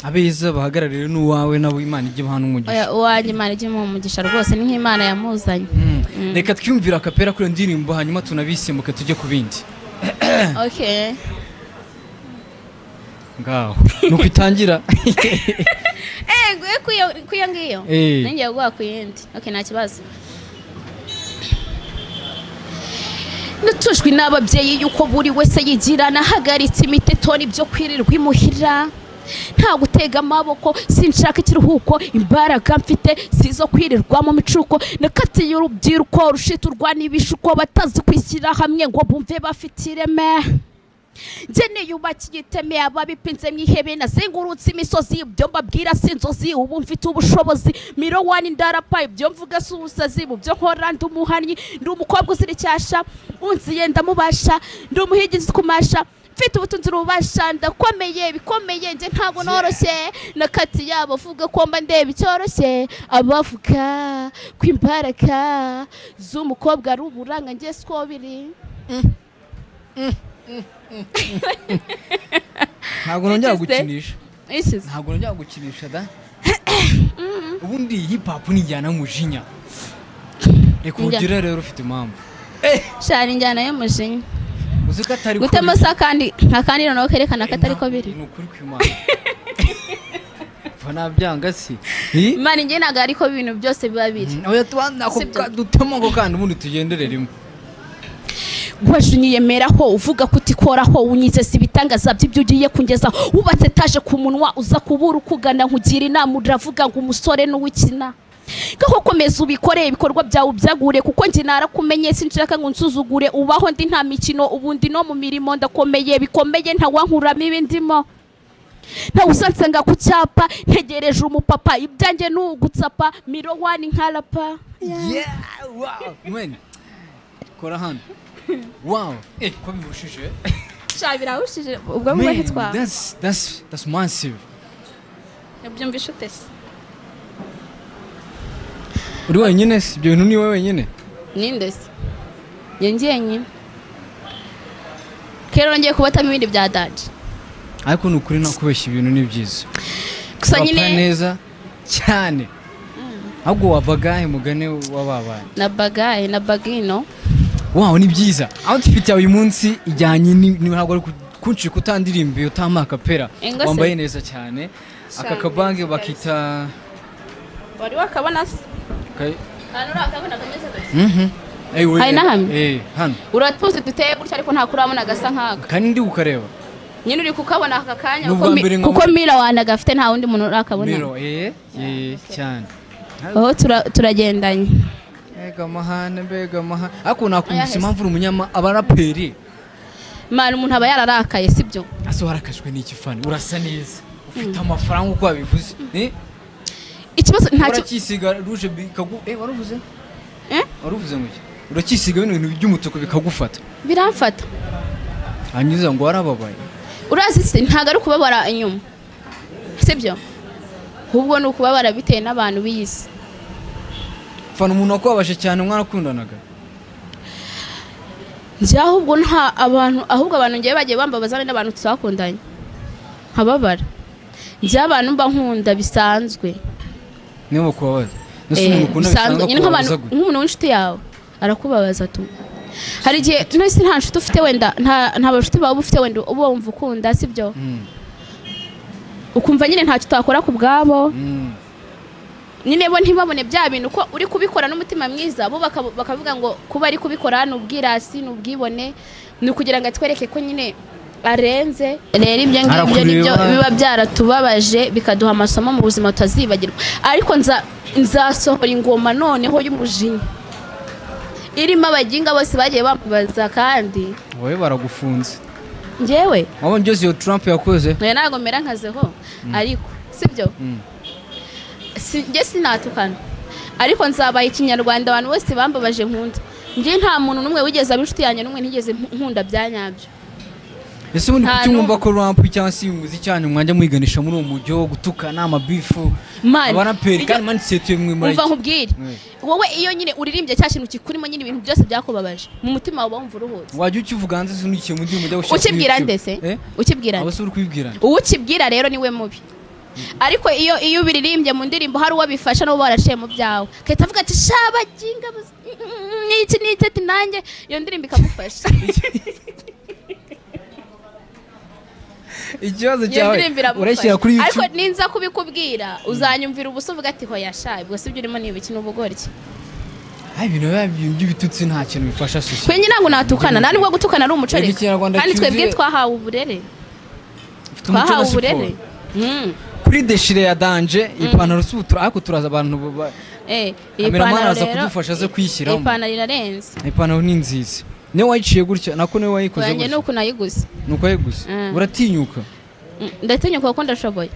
abeza bahagarariwe n'uwawe nabo imana ijya ibaha n'umugisha Oya, uwanjye imana ijye imuha umugisha rwose ni nk'imana yamuzanye Mm. reka twiyumvira akapera kuri iyo ndirimbo hanyuma tunabisimbuke tujye ku bindi okay ngaho nuko itangira Eh, nguye kuyo kuyo ngiyo. Eh. Ningiye guha kuyindi. Okay, nta kibazo. Natujwe n'ababyeyi yuko buri wese yigira nahagaritse imitetoni byo kwirirwa imuhira nta gutega amaboko sinshaka ikiruhuko imbaraga mfite sizo kwirirwa mu micuko nakatiye urubyiruko rushiturwa n'ibishuko batazi kwishyira hamwe ngo bumve bafite ireme njye niyubakiye iteme ababipinze mu ihebe nazengurutse imisozi ibyo mbabwira si inzozi ubu mfite ubushobozi miro wani ndarapa ibyo mvuga si ubusazi mu byo nkora ndi umuhannyi ndi umukobwa uzira icyasha unziye ndamubasha ndi umuhigi nzi kumasha mfite ubutunzi n'ububasha ndakomeye bikomeye njye ntabwo noroshye nakati yabo avuga ko mba ndeba icyoroshye abavuga ko imbaraga z'umukobwa ari uburanga njye siko biri ntabwo nongera Yagize. gukinisha Isize. ntabwo nongera gukinisha da ubundi hip hop ni injyana y'umujinya reka Njya. ugira rero ufite impamvu shana injyana y'umujinya uzi ko atari ko gutema biri. se akandi akandi noneho kerekana ko atari ko biri ni ukuri kw'imana Pfa, nabyanga si Eh? imana njye ntabwo ariko ibintu byose biba biri oya tubanda ako Sibyo. ka- dutemo ako kandi ubundi tugendere rimwe waje unyiyemeraho uvuga ko utikoraho unyizeza ibitangaza by'ibyo ugiye kungeza wubatse etaje ku munwa uza kubura ukugana nkugira inama uravuga ngo umusore n'uwikina ngaho komeza ubikore ibikorwa byawe ubyagure kuko njye narakumenye sinshaka ngo unsuzugure ubaho ndi nta mikino ubundi no mu mirimo ndakomeye bikomeye ntawankuramo ibindimo ntawe usansanga ku cyapa ntegereje umupapa ibyanjye ni ugutsapa miro wani nkarapa Yeah, wow. Man, kora hano wow eh ko birushije sha birahishije ubwo Man, bwahitwa that's that's that's massive byumvishe utese uri wenyine si ibyo bintu ni wowe wenyine nindese njye njyenyine rero ngiye kubatamo ibindi bya daje ariko ni ukuri nakubeshya ibintu ni byiza gusa Urapfa nyine neza cyane ahubwo wa bagahe mugane w'ababaye na bagaye na bagino wawo ni byiza aho dufite uyu munsi ijyanye ni- ni- ntabwo ari kunshi kutandirimba utamaka pera Ingose. wambaye neza cyane aka Cyane, kabange nziza bakita wari wakabona se ka- ahantu uri akabona kameze gutya Mhm. Eh, we- Hari n'ahantu? eh, hano uratuzi duteye gutya ariko nta kurabona agasa nk'aka kandi ndi kukareba nyine uri kukabona aka kanya N'ubwa kuko mi- mbere nkabona- kuko mira wandaga afite nta wundi muntu urakabona miro eh, eh, cyane aho tura- turagendanye mbega amahane mbega amahane ariko nakumvise Ayahese. impamvu uri umunyama abaraperi mwana umuntu aba yararakaye sibyo ase warakajwe n'iki fani urasa neza ufite amafaranga uko wabivuze eh? ikibazo ntacyo uracyisiga ruje bikagu eh waruvuze Eh? waruvuze ngo iki? uracyisiga bino bintu by'umutuku bikagufata biramfata hanyuza ngo warababaye urazi se ntabwo ari ukubabara inyuma sibyo ahubwo ni ukubabara bitewe n'abantu b'iyi si fana umuntu wakubabashe cyane mwarakundanaga njye ahubwo nta abantu ahubwo abantu ngewe bagiye bambabaza be n'abantu twakundanye nkababara njye abantu mba nkunda bisanzwe niyo bakubabaza nese Eh, umuntu ukunda bisanzwe bisanzwe nyine nk'abantu kubabaza gutya nk'umuntu w'inshuti yawe arakubabaza tu hari igihe nese nta nshuti ufite wenda nta nta bashuti bawe uba ufite wenda uba wumva ukunda sibyo Mm, ukumva nyine ntacyo utakora ku bwabo mm. nyine bo ntibabone bya bintu ko uri kubikora n'umutima mwiza bo baka- bakavuga ngo kuba ari kubikora ni ubwirasi ni ubwibone ni ukugira ngo atwereke ko nyine arenze rero ibyo ngibyo Arakureba. nibyo biba byaratubabaje bikaduha amasomo mu buzima tutazibagirwa ariko nza- nzasohora ingoma noneho y'umujinya irimo abaginga bose bagiye bambaza kandi wowe baragufunze ngewe wabonye byose iyo trump yakoze oya ntabwo mera nkazeho ariko sibyo Mm. Si- njye sinatukana ariko nzabaye ikinyarwanda abantu bose bambabaje nkunda njye nta muntu n'umwe wigeze aba inshuti yanjye n'umwe ntigeze mpu- nkunda bya nyabyo ese ubundi Nta kuki n'umwe. mwumva ko ramp cyangwa se umuzi cyane mwajya mwiganisha muri uwo mujyo wo gutukana amabifu Mani, abaraperi ibyo- kandi mani setuye mwe muri umva nkubwire Mm. wowe iyo nyine uririmbye cya kintu kikurimo nyine ibintu byose byakubabaje mu mutima wawe wumva uruhutse wajya ukivuga hanze se unikiye mu ndirimbo ujya gushaka ukibwira kuyicura. nde se Eh? ukibwira aba nde se uri kubibwirana uwo ukibwira rero niwe mubi ariko iyo iyo ubiririmbye mu ndirimbo hari uwo bifasha n'uwo baraciye mu byawe ahita avuga ati shabaginga n'iki n'iki ati nanjye iyo ndirimbo ikamufasha ikibazo iyo cyawe ndirimbo iramufasha. urashyira kuri ariko youtube ninza kubikubwira uzanyumvira ubusa uvuga ati hoya sha ubwo sibyo urimo ni ibiki n'ubugoryi Ay, ibintu biba by'ibitutsi nta kintu bifasha twe sosiyete nyine ntabwo natukana nta nubwo gutukana ari umuco Reba reka. Ikinyarwanda kandi cyuzuye. twebwe twahawe uburere Ufite umuco na twahawe siporo. uburere Mm. kuri deshire ya danje ipantaro si ubutura ariko turaza abantu ba- Eh, iyi Kameramani pantaro araza rero kudufasha aze iyi kuyishyiramo pantaro irarenze ipantaro ni nziza niyo wayiciye gutya nako niyo wayikoze wanjye ni gutya uku nayiguze ni uko yayiguze Mm. uratinyuka Mm, ndatinyuka kuko ndashoboye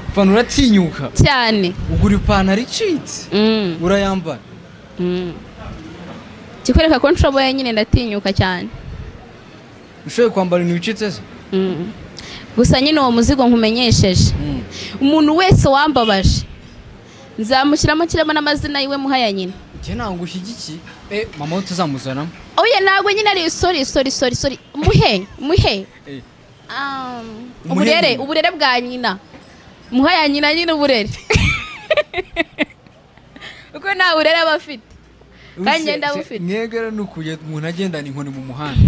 ipantaro uratinyuka cyane ugura ipantaro icitse Mm, urayambara mm. kikwereka ko nshoboye nyine ndatinyuka cyane ushoboye kwambara ibintu bicitse se Mm. gusa nyine uwo muzigo nkumenyesheje Mm. umuntu wese wambabaje nzamushyiramo kiramo n'amazina yiwe muhaya nyine njye ntabwo ushyigikiye Eh, mama we tuzamuzanamo oya ntabwo nyine ari sori sori sori sori muhe muhe Eh, Um, Muhe uburere nyina. uburere bwa nyina muhaya nyina nyine uburere kuko nta burere aba afite Kandi Use- ngenda se- bufite. mwebwe rero ni ukujya umuntu agendana inkoni mu muhanda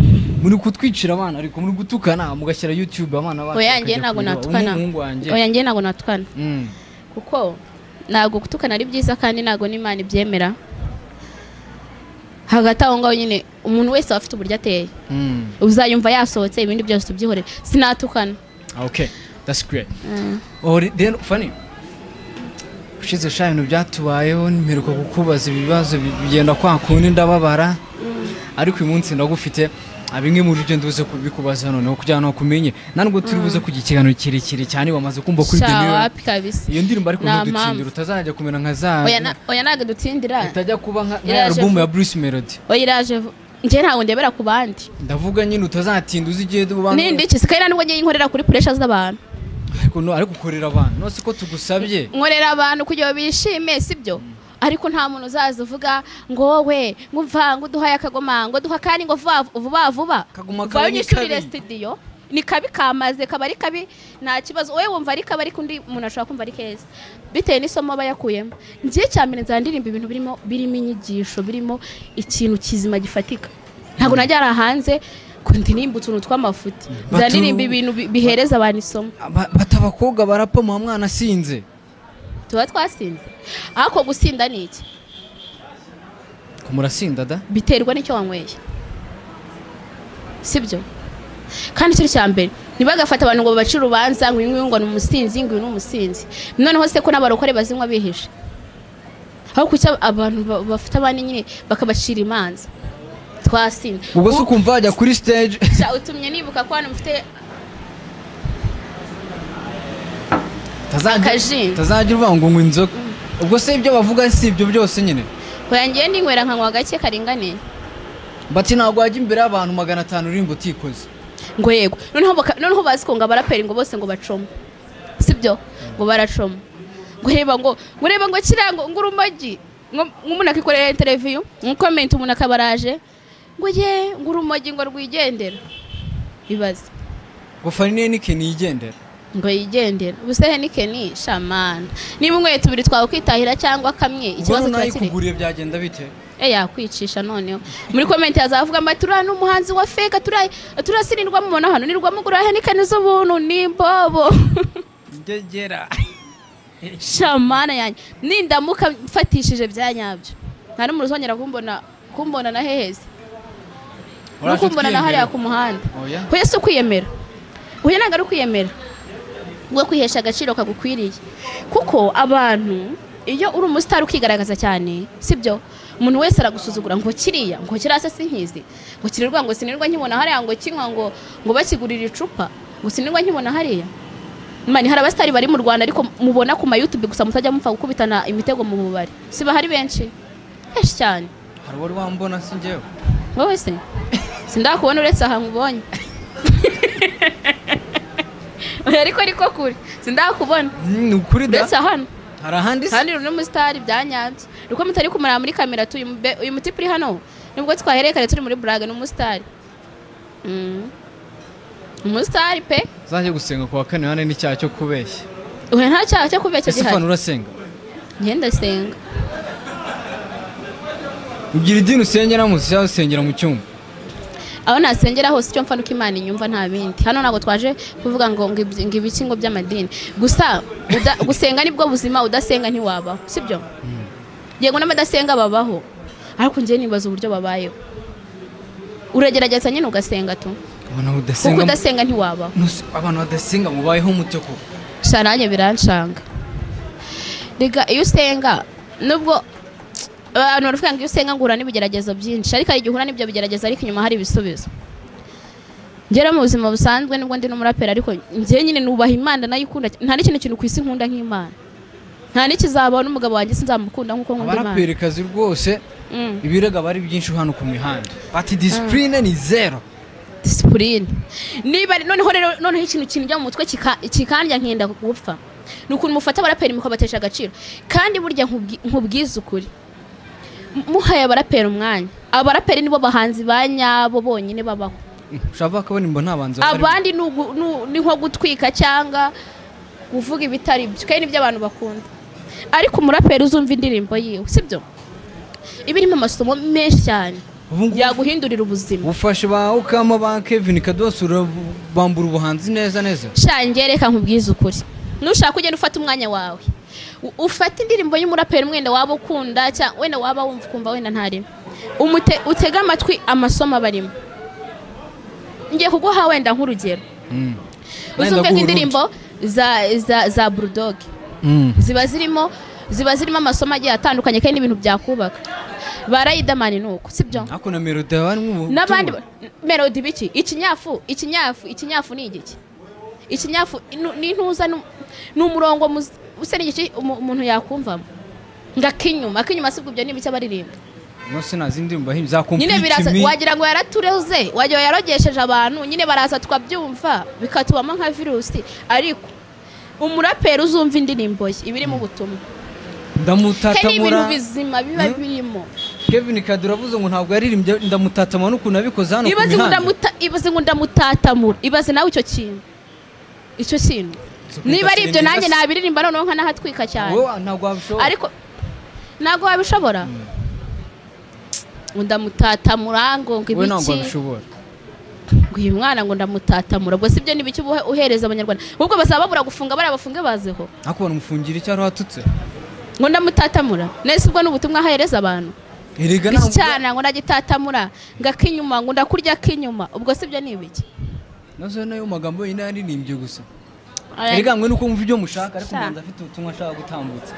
muri kutwicira abana ariko muri gutukana mugashyira youtube abana bacu oya bakajya njye ntabwo kureba. natukana umuhungu wanjye oya njye ntabwo natukana Mm. kuko ntabwo gutukana ari byiza kandi ntabwo n'imana ibyemera hagati aho ngaho nyine umuntu wese aba afite uburyo ateye Mm. uzayumva yasohotse ibindi byose tubyihorere sinatukana okay that's great Ori- then funny ushize sha ibintu byatubayeho mperuka kukubaza ibibazo bi- bigenda kwa kundi ndababara ariko uyu munsi ndagufite ah, bimwe muri byo nduze kubikubaza noneho kugira ngo kumenye nanubwo turi buze kugira ikiganiro kirekire cyane wamaze kumva kuri The Mirror. shawapi kabisa iyo ndirimbo ariko Nta ntidutsindira mpamvu. utazajya kumera nka za oya na- oya ntabwo dutindira itajya kuba nka nka ya Iraje alubumu vuba. ya Bruce Melody oya iraje vu- njye ntabwo ndebera ku bandi ndavuga nyine utazatinda uzi igihe abantu nindi ki sikari nubwo ngiye nkorera kuri puresha z'abantu ariko no ariko ukorera abantu nose ko tugusabye nkorera abantu kugira ngo bishime sibyo ariko nta muntu uzaza uvuga ngo wowe ngo umva ngo uduhaye akagoma ngo duha kandi ngo vuba vuba vuba Akagoma uvayo kabi ni unyishyurire kabi. sitidiyo ni kabi kamaze kaba ari kabi nta kibazo wowe wumva ari kabi ariko undi umuntu ashobora kumva ari keza bitewe n'isomo aba yakuyemo ngiye cya mbere nzandirimba ibintu birimo birimo inyigisho birimo ikintu kizima gifatika ntabwo najyara hanze ngo ndirimba utuntu tw'amafuti nzandirimba ibintu bi- bihereza abantu isomo Aba- bata abakobwa barapa muha mwana asinze tuba twasinze ariko gusinda ni iki Ko murasinda da biterwa n'icyo wanyweye sibyo kandi icyo cya mbere ntibagafate abantu ngo babace urubanza ngo uyu nguyu ngo ni umusinzi ngo uyu ni umusinzi noneho se ko n'abarokore bazinywa bihishe aho kuki abantu ba- bafite abandi nyine bakabacira imanza twasinda ubwo se ukumva wajya kuri stage Sha, utumye nibuka ko hano mufite Utazajya- Akajinga. utazajya uvuga ngo ngo inzoga ubwo se ibyo bavuga si ibyo byose nyine oyangiye ndinywera nkanywa gake karinganiye bati ntabwo wajya imbere y'abantu magana atanu urimba utikoze ngo yego noneho baka- noneho bazi ko ngo abaraperi ngo bose ngo bacoma sibyo ngo baracoma ngo reba ngo ngo reba ngo kirango ngo urumogi ngo ngo umuntu akikorera interiviyu ngo komenti umuntu akaba araje ngo ye ngo urumogi ngo rwigendera ibaze ngo farine nike niyigendera ngo yigendera ubusehe nikeni shamana niba umwe tubiri twakwitahira cyangwa kamwe ubwo ikibazo kiba kiri nayikuguriye byagenda bite e yakwicisha noneho muri komenti hazavuga ngo turiya ni umuhanzi wa feka turiya turasirindwamo umuntu hano nirwamo gura henikeni z'ubuntu n'imbobo ngegera shamana yanjye nindamuka mfatishije bya nyabyo nta n'umuntu uzongera kumbona kumbona na heheze no kumbona na hariya ku muhanda Oya. huye si ukwiyemera huye ntabwo ari ukwiyemera ubwo kwihesha agaciro kagukwiriye kuko abantu iyo uri umusitari ukigaragaza cyane sibyo umuntu wese aragusuzugura ngo kiriya ngo kiriya se sinkizi ngo kirirwa ngo sinirwa nkibona hariya ngo kinywa ngo ngo bakigurira icupa ngo sinirwa nkibona hariya mani hari abasitari bari mu rwanda ariko mubona ku mayutube gusa mutajya mupfa gukubitana imitego mu bubari si bahari benshi benshi cyane hari uwari wambona si njyewe wowe se sindakubona uretse aha nkubonye oya ariko ariko kure sindakubona ni ukuri da uretse hano hari ahandi se kandi uri n'umusitari bya nyabyo uko mutari kumara muri kamera tuyu mbe- uyu muti uri hano nibwo twahererekanye turi muri burage n'umusitari Mm. umusitari pe uzajye gusenga ku wa kane hane n'icyaha cyo kubeshya uyu nta cyaha cyo kubeshya ese ufana gihari urasenga ngenda senga ugira idini usengera muzi cyangwa usengera mu cyumba aho nasengera hose icyo mfa nuko imana inyumva nta bindi hano ntabwo twaje kuvuga ngo ngo iby- ngo ibiki ngo by'amadini gusa uda- gusenga nibwo buzima udasenga ntiwabaho sibyo yego n'abadasenga babaho ariko njye nibaza uburyo babayeho uragerageza nyine ugasenga tu abantu kuko badasenga udasenga ntiwabaho Nuse- abantu badasenga mubayeho mute ko sha nanjye biranshanga rega iyo usenga nubwo abantu baravuga ngo iyo usenga ngura n'ibigeragezo byinshi ariko hari igihe uhura n'ibyo bigeragezo ariko inyuma hari ibisubizo ngera mu buzima busanzwe nubwo ndi n'umuraperi ariko njye nyine nubaha imana nayikunda cy- nta n'ikindi kintu ku isi nkunda nk'imana nta n'ikizaba n'umugabo wanjye sinzamukunda nk'uko nkunda imana abaraperikazi rwose Mm. ibirego aba ari byinshi hano ku mihanda bati disipurine ni zero disipurine niba noneho rero noneho ikintu kinjya mu mutwe kika- kikandya nkenda gupfa ni ukuntu mufata abaraperi mukabatesha agaciro kandi burya nkubwi- nkubwize ukuri M- muhaye abaraperi umwanya abaraperi nibo bahanzi ba nyabo bonyine babaho ushaka kubona imbo nta banzi bari- abandi ni ugu- ni u- ni nko gutwika cyangwa kuvuga ibitari byo kandi nibyo abantu bakunda ariko umuraperi uzumva indirimbo yiwe sibyo iba irimo amasomo menshi cyane Ubu ngubu- yaguhindurira ubuzima ubufasha ba ukama ba kevin kadosi urabambura ubuhanzi neza neza shange reka nkubwize ukuri nushaka ugenda ufata umwanya wawe U- ufate indirimbo y'umuraperi mwenda waba ukunda cyangwa wenda waba wumva ukumva wenda ntarimo umute utege amatwi amasomo aba arimo ngiye kuguha wenda nk'urugero Mm. Wenda uzumve guha nk'indirimbo za za za bulldog urundi. Mm. ziba zirimo ziba zirimo amasomo agiye atandukanye kandi n'ibintu byakubaka barayidamani ni uko sibyo ariko na melody barimo ubu n'abandi tumwe. melodi biki ikinyafu ikinyafu ikinyafu ni igiki ikinyafu inu- ni intuza ni- ni umurongo muzi- usa n'igiki umu- umuntu yakumvamo ngo akinyuma akinyuma si ibyo n'ibiki abaririmba no sinazi indirimbo bahimbye za nyine biraza complete me wagira ngo yaratureze wagira ngo yarogesheje abantu nyine baraza tukabyumva bikatubamo nka virusi ariko umuraperi uzumva indirimbo ye ibiri mu butumwa kandi ibintu ndamutatamura bizima biba Hmm? birimo kevin kadi uravuze ngo ntabwo yaririmbye ndamutatama n'ukuntu abikoze hano ku ibaze ngo mihanda ndamuta ibaze ngo ndamutatamura ibaze nawe icyo kintu icyo kintu niba ari ibyo nanjye nabiririmba noneho nkanahatwika cyane wowe ntabwo wabishobora ariko ntabwo wabishobora ngo ndamutatamura ngo ngo wowe ntabwo ibiki wabishobora ngo uyu mwana ngo ndamutatamura ubwo si byo ni ibiki ubuhe- uhereza abanyarwanda ahubwo bazaba babura gufunga bariya bafunge bazeho ariko banamufungira icyaha watutse ngo ndamutatamura nese ubwo ni ubutumwa ahereza abantu erega iki ntabwo cyana ngo ndagitatamura ngo ak'inyuma ngo ndakurya ak'inyuma ubwo si byo ni ibiki nazo nayo magambo yine yaririmbye gusa erega mwe nuko mwumva ibyo mushaka ariko Sha. ubanza afite ubutumwa ashaka gutambutsa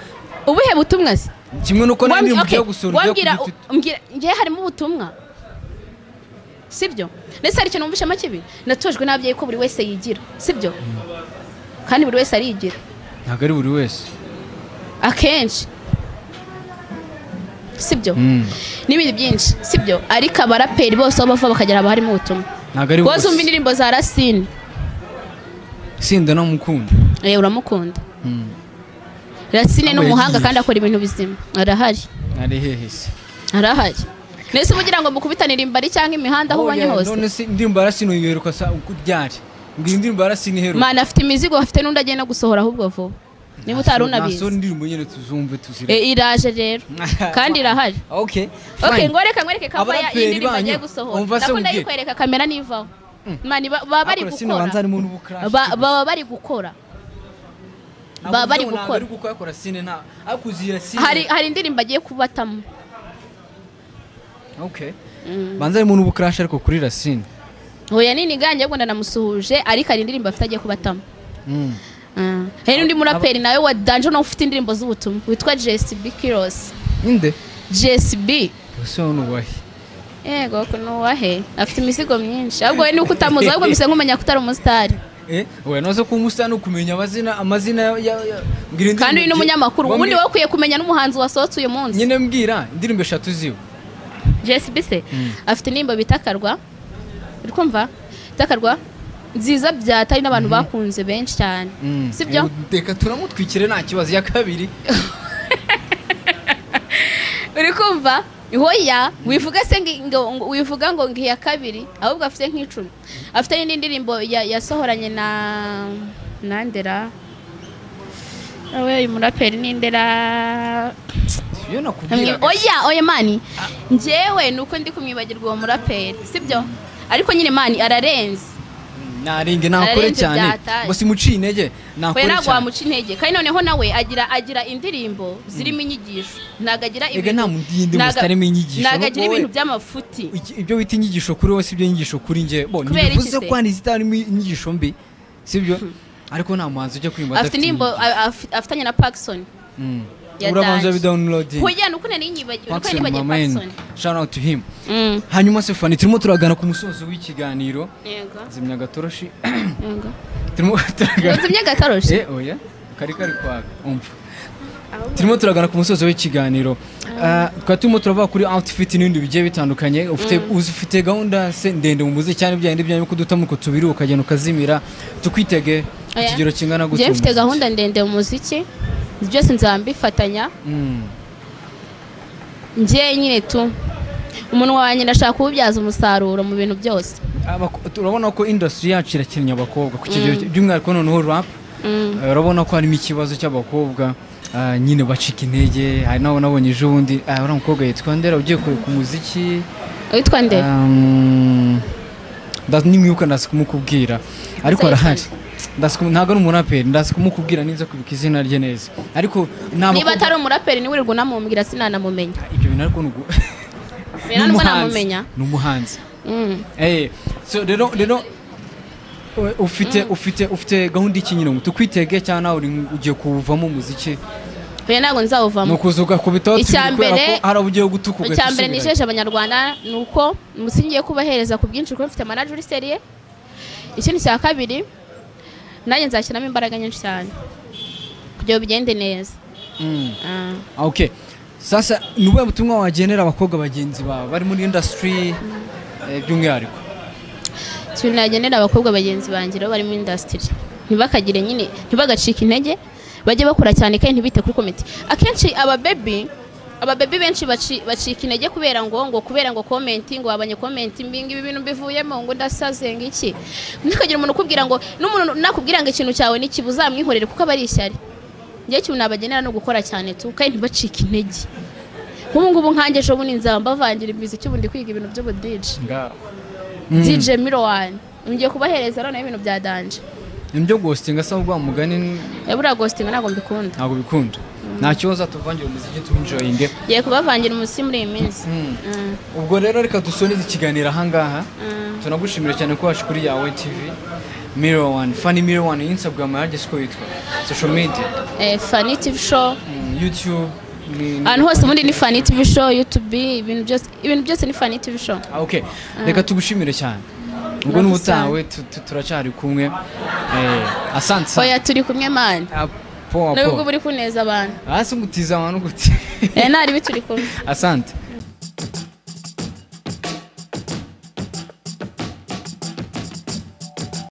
ubuhe butumwa se kimwe nuko Wambi- naririmba okay, ibyo gusura ibyo wambwira ku giti- mbwira ngewe harimo ubutumwa sibyo ndetse hari ikintu wumvishamo kibi natojwe n'ababyeyi ko buri wese yigira sibyo kandi buri wese arigira ntabwo ari buri wese akenshi sibyo Mm. n'ibindi byinshi sibyo ariko abaraperi bose aho bava bakagera haba harimo ubutumwa ntabwo ari wowe uzumva bose indirimbo za rasine sinda namukunda eh, uramukunda Mm. rasine ni Abo umuhanga yagiye. kandi akora ibintu bizima arahari ari hehe se arahari ndetse uba ugira ngo mukubitanire imbari cyangwa imihanda aho ubonye Oya, hose none se indirimbo yarasini uyiheruka sa uko ryari ngo iyi ndirimbo yarasini iheruka mana afite imizigo afite n'undi agenda gusohora ahubwo vuba niba utari unabizi naso indirimbo nyine tuzumve tuzire Eh, iraje rero kandi irahari okay okay fine. ngoreka ngoreke kava ya Abaraperi indirimbo agiye banyu, gusohora umva se ndakunda umbwire. yikwereka kamera nivaho mani baba bari Ariko rasine gukora ubanza harimo n'ubukarashi Ba- gusa. baba bari gukora baba bari gukora. gukora sine nta ariko uzira sine hari hari indirimbo agiye kubatamo okay banza harimo n'ubukarashi ariko kuri rasine hoya nini ganjye ahubwo ndanamusuhuje ariko hari indirimbo afite agiye kubatamo Ah. hari n'undi muraperi nawe wa danje nawe ufite indirimbo z'ubutumwa witwa JSB Kiros inde JSB ese wowe nubahe yego ko nuwahe afite imizigo myinshi ahubwo we nuko utamuzi ahubwo bisa nkumenya ko utari umusitari eh oya noze ko umusa no kumenya amazina amazina ya- ya ya- mbwira indirimbo kandi uyu ni ebyiri. umunyamakuru Wamwe- ubundi wowe ukwiye kumenya n'umuhanzi wasohotse uyu munsi nyine mbwira indirimbo eshatu ziwe JSB se afite indirimbo bita akarwa uri kumva bita akarwa nziza byatari n'abantu bakunze benshi cyane sibyo reka turamutwikire nta kibazo iya kabiri uri kumva hoya wivuga se ngi- ngo ngo- wivuga ngo ngiya kabiri ahubwo afite nk'icumi afite n'indi ndirimbo ya- yasohoranye na na ndera we uyu muraperi ni ndera iyo nakubwira Amwe- oya oya mani njyewe ni uko ndi kumwibagirwa uwo muraperi sibyo ariko nyine mani ararenze naringe nakore Ararenze cyane byataye. ngo simuciye intege we nakore ntabwo cyane wamuca intege kandi noneho nawe agira agira indirimbo zirimo inyigisho ntabwo agira Ega nta muntu yindi ntabwo- musitarimo inyigisho, ntabwo agira wowe- ibintu by'amafuti Iki- ibyo bita inyigisho kuri wowe sibyo inyigisho kuri njye bo Kubera iki ntibivuze se? ko hari izitarimo inyigisho mbi sibyo ariko nta muhanzi ujya kwimba afite indirimbo a- afi- afitanye na Paxson Mm. ya urabanza Danje. bidawunirodingi kujyana uko nari nyibagiwe uko Paxson nibagiwe Mameni Paxson shout out to him Mm. hanyuma se fani turimo turagana ku musozo w'ikiganiro yego zimya agatoroshi yego turimo turagana utumye agatoroshi Eh, oya kari kari kwaga umva turimo turagana ku musozo w'ikiganiro Ah, tukaba turimo turava kuri outfit n'ibindi bigiye bitandukanye ufite uzi- ufite gahunda se ndende mu muziki cyane byayindi byanyu ko dutamo uko tubiri ukagenda ukazimira tukwitege ku Oya. kigero kingana njyewe gutya mu mfite muziki. gahunda ndende mu muziki byose nzaba mbifatanya Mm. njyewe nyine tu umunwa wanjye ndashaka kuwubyaza umusaruro mu bintu byose Abako- turabona ko industry yacu irakennye abakobwa ku kigero by'umwihariko noneho rap Eh, urabona ko harimo ikibazo cy'abakobwa ah, nyine bacika intege hari n'abo nabonye ejo bundi ah, uriya mukobwa yitwa ndera ugiye ku- ku muziki witwa nde Um, nda- nimwibuka ndazi kumukubwira ariko Nzayifana. arahari Ndazi kumu- ntabwo ari umuraperi ndazi kumukubwira ninza kwibuka izina rye neza ariko ntabwo niba atari umuraperi niwe wirirwa unamumbwira sinanamumenya ibyo bintu ariko nugu Bera nubwo namumenya ni umuhanzi Mm. eh so rero rero u- ufite ufite ufite gahunda iki nyine ngo tukwitege cyangwa nawe uri- ugiye kuwuvamo umuziki oya ntabwo ni nzawuvamo ukuza ugakubitaho tubiri Icya kubera mbere- ko hari abo ugiye gutuka icya ugahita mbere usubirayo. nisheje abanyarwanda ni uko musi ngiye kubahereza ku bwinshi kuko mfite manajeri seriye ikindi cya kabiri nanjye nzashyiramo imbaraga nyinshi cyane kugira ngo bigende neza Mm. Ah. Ah, okay sasa ni ubuhe butumwa wagenera abakobwa bagenzi bawe bari muri industry eh, by'umwihariko ikintu nagenera abakobwa bagenzi banjye rero bari muri indasitiri ntibakagire nyine ntibagacike intege bajye bakora cyane kandi ntibite kuri komite akenshi ababebi ababebi benshi baci- bacika intege kubera ngo ngo kubera ngo komenti ngo wabanye komenti mbi ngibi ibintu bivuyemo ngo ndasaze ngiki ntikagira umuntu ukubwira ngo n'umuntu nakubwira ngo ikintu cyawe niki buzamwihorere kuko aba ari ishyari njye ikintu nabagenera no gukora cyane tu kandi ntibacike intege nk'ubu ngubu nkanjye ejo bundi nzaba mbavangira imiziki ubu ndi kwiga ibintu by'ubudije DJ Mirowan ngiye kubahereza noneho ibintu bya danje ibyo gositinga asa n'ubwo mugani buriya ghosting ntabwo mbikunda ntabwo bikunda nta kibazo tuvangira umuziki tuwinjoyinge ngiye kubavangira umusi muri iyi minsi Mm. Mm, ubwo rero reka dusonize ikiganiro ahangaha mm. tunagushimira cyane ko waje kuri yawe tv mirror one funny mirror one instagram yaryo siko yitwa social media Eh, Fani TV show mm, youtube ni- ni- ahantu hose ubundi ni Fani TV show YouTube ibintu byose ibintu byose ni Fani TV show Ah, okay reka tugushimire cyane ubwo Nawe n'ubutawe tu- tu- turacyari kumwe eh, asante sana. oya turi kumwe mani Ah, poa nubwo poa buri kuneza abantu hasi ngutiza abantu guti Eh, nari bituri kumwe asante